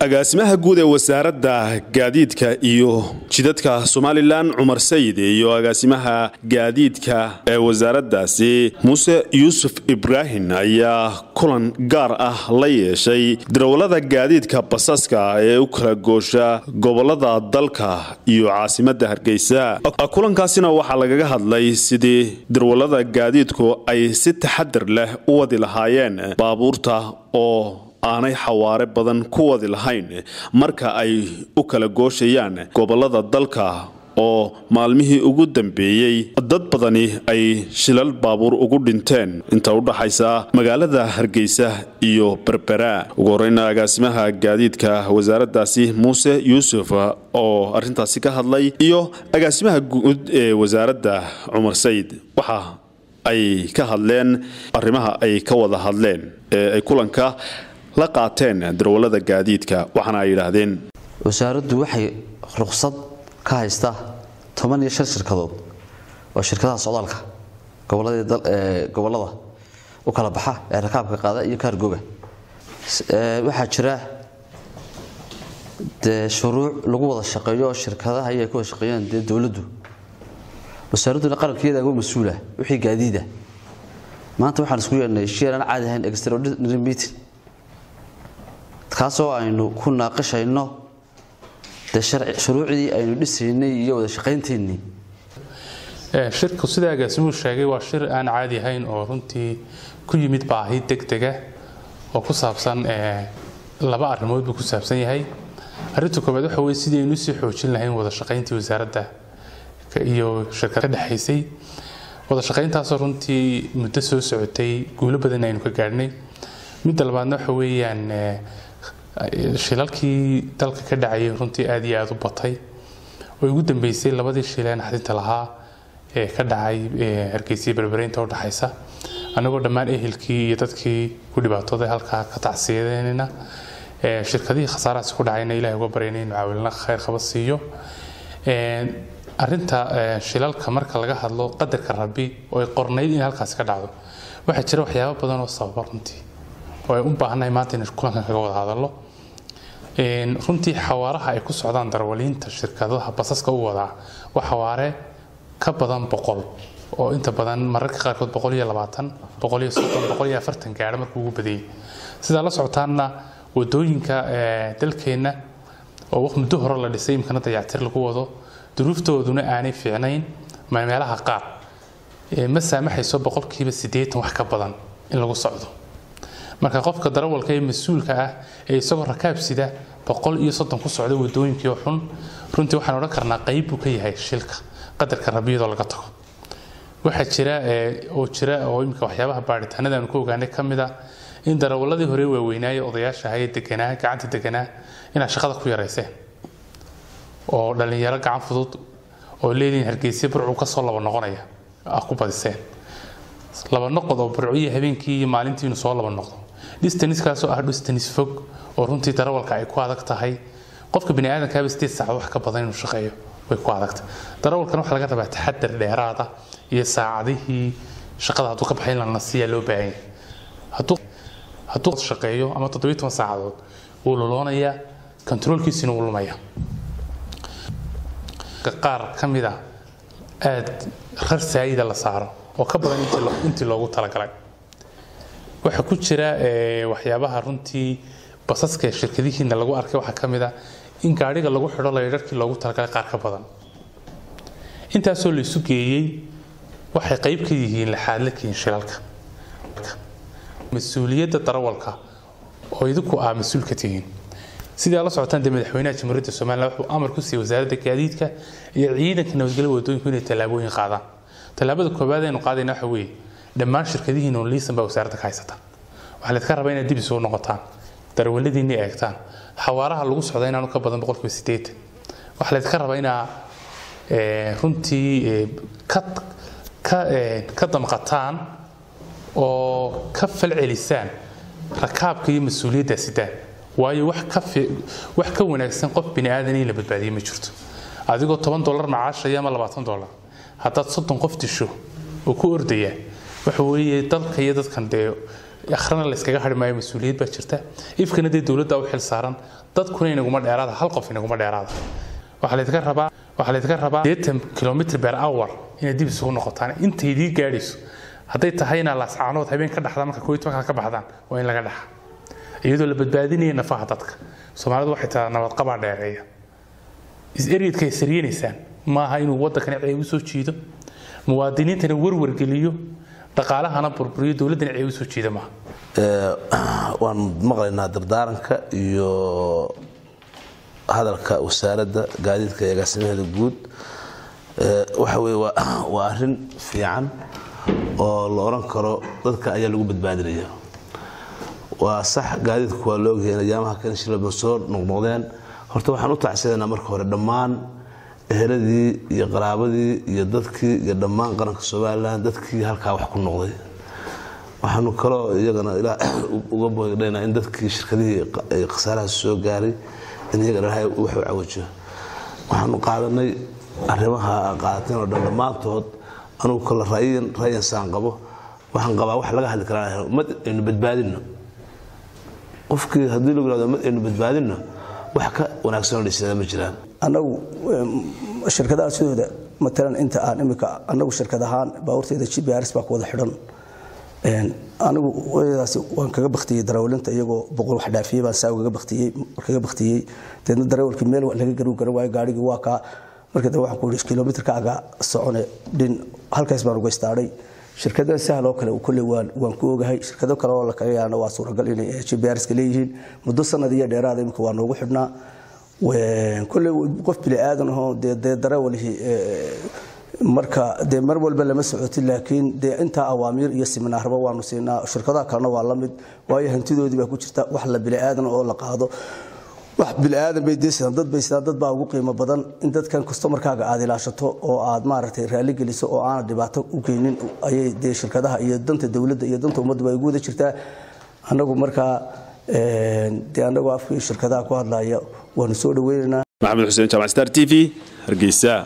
agaasimaha guud ee wasaaradda gaadiidka iyo jidadka somalilan cumar sayid iyo agaasimaha gaadiidka ee wasaaraddaasi muuse yuusuf ibraahim ayaa kulan gaar ah la yeeshay darawallada gaadiidka basaska ee u kala goosha gobolada dalka iyo caasimadda hargeysa kulankaasina waxaa lagaga hadlay sidii darawallada gaadiidku ay si taxadar leh u wadi lahaayeen baabuurta oo aanay xawaare badan ku wadi lahayn marka ay u kala gooshayaan gobolada dalka oo maalmihii ugu dambeeyey dad badani ay shilal baabuur ugu dhinteen inta u dhaxaysa magaalada hargeysa iyo berbera ugu horeyna agaasimaha gaadiidka wasaaraddaasi muuse yuusuf oo arintaasi ka hadlay iyo agaasimaha guud ee wasaaradda cumar sayid waxa ay ka hadleen arrimaha ay ka wada hadleen ee ay kulanka la qaateen darawallada gaadiidka waxaana ay yidhaahdeen wasaaraddu waxay ruqsad ka haystaa toban iyo shan shirkadood oo shirkadaha socdaalka gobolada u kala baxa ee rakaabka qaada iyo kaargoga waxaa jira dee shuruuc lagu wada shaqeeyo oo shirkadaha ayay ka wada shaqeeyaan dee dowladdu wasaaradduna qarankeeda uga mas-uula wixii gaadiida maanta waxaan isku yeelnay shir aan caadi ahayn extraordinary meeting kaasoo aynu ku naaqashayno dee shuruucdii aynu dhisaynay iyo wada shaqaynteenii shirku sida agaasimuhu sheegay waa shir aan caadi ahayn oo runtii ku yimid baahi degdega oo ku saabsan laba arrimood buu ku saabsan yahay arrinta koobaad waxa weye sidii aynu usii xoojin lahayn wada shaqayntii wasaaradda iyo shirkad ka dhexaysay wada shaqayntaasoo runtii muddo soo socotay guulo badan aynu ka gaadhnay midda labaadna waxa weeyaan shilalkii dalka ka dhacayay runtii aad iyo aada u batay oo ugu dambeysay labadii shileen xadinta lahaa ee ka dhacay hargeysa berbereynta u dhaxaysa anagoo dhammaan ehelkii iyo dadkii ku dhibaatooday halkaa ka tacsiyadeynayna shirkadihii khasaarahaasi ku dhacayna ilahay uga baryayna inu caawilna khayr qaba siiyo arinta shilalka marka laga hadlo qadarka rabi oo ay qornayd in halkaasi ka dhacdo waxaa jira waxyaabo badan oo sababa runtii oo ay u baahannahay maanta inaynu kulankan kaga wada hadallo runtii xawaaraha ay ku socdaan darawaliinta shirkadaha basaska u wadaa waa xawaare ka badan boqol oo inta badan mararka qaarkood boqol iyo labaatan boqol iyo soddon boqol iyo afartan gaadho markuu ugu badayay sidaa la socotaanna wadooyinka dalkeenna oo muddo hore la dhisay imkana dayactir lagu wado duruuftooduna aanay fiicnayn meelaha qaar ma saamaxayso boqolkiiba siddeetan wax ka badan in lagu socdo marka qofka darawalka ee mas-uulka ah ee isagoo rakaab sida boqol iyo soddon ku socda wadooyinkii oo xun runtii waxaan odhan karnaa qayb buu ka yahay shilka qadarka rabiyadoo laga tago waxaa jira oo jira oo imika waxyaabaha baaritaanada aanu ku ogaanay ka mid ah in darawaladii hore waaweynaaye odayaasha ahaa ee deganaa gacanta deganaa inaad shaqada ku yarayseen oo dhallinyaro gacan fudud oo leediin hargeysa burcu kasoo laba noqonaya ah ku badiseen laba noqod oo burciyo habeenkii iyo maalintii inuu soo laba noqdo distanskaasoo ah distanis fog oo runtii darawalka ay ku adag tahay qofka bini aadamkaaba sideed saacad wax ka badan inuu shaqeeyo way ku adagta darawalkan waxaa laga rabaa taxadar dheeraada iyo saacadihii shaqada hadduu ka baxayn lana siiyaa loo baahan yahay hadduu hadduu shaqeeyo ama toddobiyo toban saacadood wuu luloonayaa kontaroolkiisina wuu lumaya qaar ka mid a aada rar saayida la saaro oo ka badan intii loogu talagalay waxaa ku jira waxyaabaha runtii basaska shirkadihiina lagu arkay waxaa ka mid a in gaadhiga lagu xidho laydharkii loogu talagalay qaar ka badan intaasoo la isu geeyey waxay qayb ka yihiin laxaadlakiin shilalka mas-uuliyadda darawalka oo idinku aa mas-uul ka tihiin sidii la socotaan dee madaxweynaha jamhuuriyadda somalilan wuxuu amar ku siiyey wasaaradda gaadiidka iyo ciidanka nabadgelya wadooyinku inay tallaabooyin qaadaan tallaabada koowaad aynu qaadayna waxa weeye dhammaan shirkadihiina oo liisan baa wasaaradda ka haysata waxaa laydka rabaa inaad dib isugu noqotaan darawaladiinna eegtaan xawaaraha lagu socda inaanu ka badan boqolkiiba sideetan waxaa laydka rabaa inaa runtii ka damqataan oo ka falcelisaan rakaabka iyo mas-uuliyaddaa sidaan waayo wax ka wanaagsan qof bini aadan in la badbaadiye ma jirto adigoo toban dolar macaashaya ama labaatan dolar haddaad soddon qof disho oo ku ordaya waxa weeye dalka iyo dadkan dee akhrana layskaga hari maayo mas-uuliyad baa jirta ifkana dee dowladda u xil saaran dadkuna inaguma dheeraada hal qof inaguma dheeraada waxaa laydinka rabaa waxaa laydinka rabaa deetan kilomitr per hour inaad dib isugu noqotaan intaydii gaadhayso hadday tahay inaa laascaanood habeen ka dhaxda marka kooiy tobanka ka baxdaan waa in laga dhaxa iyadoo la badbaadinaya nafaha dadka soomaalidu waxay tahaa nabadqabaa dheereeya is-eryadka ay sariyanaysaan maaha inuu waddankani ceeb u soo jiido muwaadiniintana warwargeliyo dhaqaalahana burburiyo dowladdana ceeb u soo jiida maaha waan maqlaynaa dardaaranka iyo hadalka wasaaradda gaadiidka ee agaasimaheeda guud waxa weye waa arrin fiican oo la odhan karo dadka ayaa lagu badbaadinaya waa sax gaadiidku waa laogyahay ayaamaha kan shilaba soo noqnoqdeen horta waxaan u tacsidanaa marka hore dhammaan eheladii iyo qaraabadii iyo dadkii iyo dhammaan qaranka somalilan dadkii halkaa wax ku noqday waxaanu kaloo iyagana ilaa uga boogdhaynaa in dadkii shirkadihii khasaaraha soo gaaray in iyaga ilaahay wax u cawajiyo waxaanu qaadanay arrimaha qaadateen oo dhan dhammaantood anugu kale ra'yan ra'yan saan qabo waxaan qabaa wax laga hadli karaa mad aynu badbaadino qofkii haddii lagu yihahdo mad aynu badbaadino wax ka wanaagsan oo dhisada ma jiraan annagu shirkadaha sidooda matalan inta aan imika annagu shirkad ahaan baabuurteeda g b rs baa ku wada xidhan anigu wadaas waan kaga baktiyey darawlinta iyagoo boqol wax dhaafiyey baan saa kaga baktiyey kaga baktiyey deedna darawalkii meel laga garu garan waayo gaarigii waa kaa markii dambe waxaan ku yidhi kilomitrka aga socone dhin halkaas baan uga istaadhay shirkadaha sahal oo kale kolley waan waan ku ogahay shirkado kale oo la kaga yaana waa suuragal inay g b rska leeyihiin muddo sanad iyo dheeraada imika waa noogu xidhnaa kolley qof bini aadan ahoo dee dee darawalihii marka dee mar walba lama socoti laakiin dee intaa awaamiir iyo siminaarba waanu siinaa shirkadaha kalena waa la mid waayo hantidoodii baa ku jirta wax la bini aadan oo la qaado wax biniaadan bay deesidaan dad bay sidaan dad baa ugu qiimo badan in dadkan customarkaaga aad ilaashato oo aad maaragtay raalli geliso oo aanad dhibaato u geynin ayay dee shirkadaha iyo danta dowladda iyo danta ummadda bay ugu wada jirtaa annagu markaa dee annagu afkii shirkadaha ku hadlaya waanu soo dhaweynaynaa maxamed xuseen jaamac star t v hargeysa